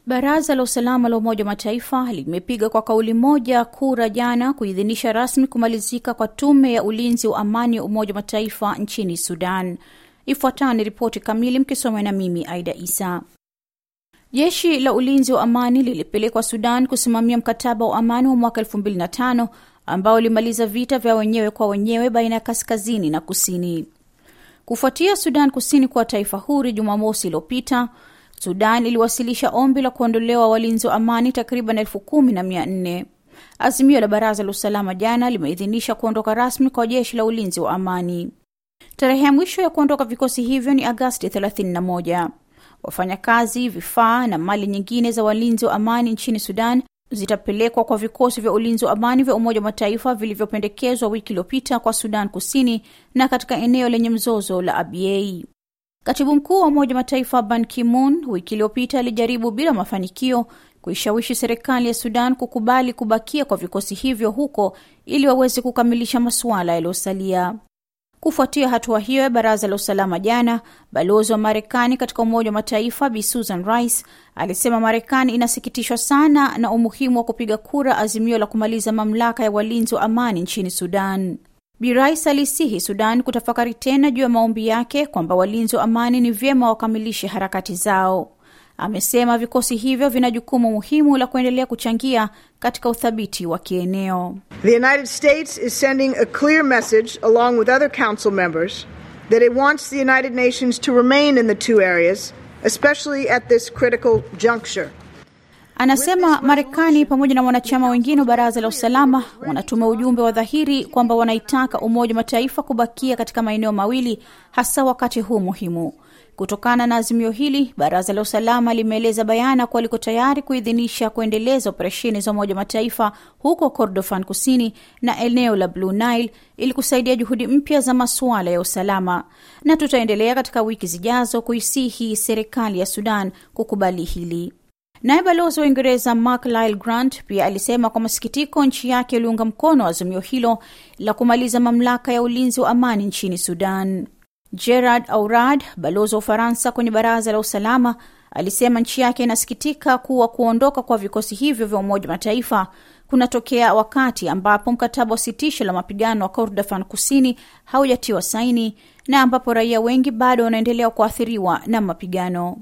Baraza la usalama la Umoja wa Mataifa limepiga kwa kauli moja kura jana kuidhinisha rasmi kumalizika kwa tume ya ulinzi wa amani ya Umoja wa Mataifa nchini Sudan. Ifuatayo ni ripoti kamili, mkisomwa na mimi Aida Isa. Jeshi la ulinzi wa amani lilipelekwa Sudan kusimamia mkataba wa amani wa mwaka 2005 ambao ulimaliza vita vya wenyewe kwa wenyewe baina ya kaskazini na kusini. Kufuatia Sudan Kusini kuwa taifa huru Jumamosi iliyopita, Sudan iliwasilisha ombi la kuondolewa walinzi wa amani takriban elfu kumi na mia nne. Azimio la Baraza la Usalama jana limeidhinisha kuondoka rasmi kwa jeshi la ulinzi wa amani. Tarehe ya mwisho ya kuondoka vikosi hivyo ni Agasti 31. Wafanyakazi, vifaa na mali nyingine za walinzi wa amani nchini Sudan zitapelekwa kwa vikosi vya ulinzi wa amani vya Umoja wa Mataifa vilivyopendekezwa wiki iliyopita kwa Sudan Kusini na katika eneo lenye mzozo la Abyei. Katibu mkuu wa Umoja wa Mataifa Ban Ki-moon wiki iliyopita alijaribu bila mafanikio kuishawishi serikali ya Sudan kukubali kubakia kwa vikosi hivyo huko ili waweze kukamilisha masuala yaliyosalia. Kufuatia hatua hiyo ya baraza la usalama jana, balozi wa Marekani katika Umoja wa Mataifa Bi Susan Rice alisema Marekani inasikitishwa sana na umuhimu wa kupiga kura azimio la kumaliza mamlaka ya walinzi wa amani nchini Sudan. Bi Rice alisihi Sudan kutafakari tena juu ya maombi yake kwamba walinzi wa amani ni vyema wakamilishe harakati zao. Amesema vikosi hivyo vina jukumu muhimu la kuendelea kuchangia katika uthabiti wa kieneo. The United States is sending a clear message along with other council members that it wants the United Nations to remain in the two areas, especially at this critical juncture. Anasema Marekani pamoja na wanachama wengine wa baraza la usalama wanatuma ujumbe wa dhahiri kwamba wanaitaka Umoja wa Mataifa kubakia katika maeneo mawili, hasa wakati huu muhimu. Kutokana na azimio hili, baraza la usalama limeeleza bayana kuwa liko tayari kuidhinisha kuendeleza operesheni za Umoja wa Mataifa huko Kordofan kusini na eneo la Blue Nile ili kusaidia juhudi mpya za masuala ya usalama, na tutaendelea katika wiki zijazo kuisihi serikali ya Sudan kukubali hili. Naye balozi wa Uingereza Mark Lyle Grant pia alisema kwa masikitiko nchi yake iliunga mkono azimio hilo la kumaliza mamlaka ya ulinzi wa amani nchini Sudan. Gerard Aurad, balozi wa Ufaransa kwenye baraza la usalama, alisema nchi yake inasikitika kuwa kuondoka kwa vikosi hivyo vya Umoja wa Mataifa kunatokea wakati ambapo mkataba wa sitisho la mapigano wa Kordofan kusini haujatiwa saini na ambapo raia wengi bado wanaendelea kuathiriwa na mapigano.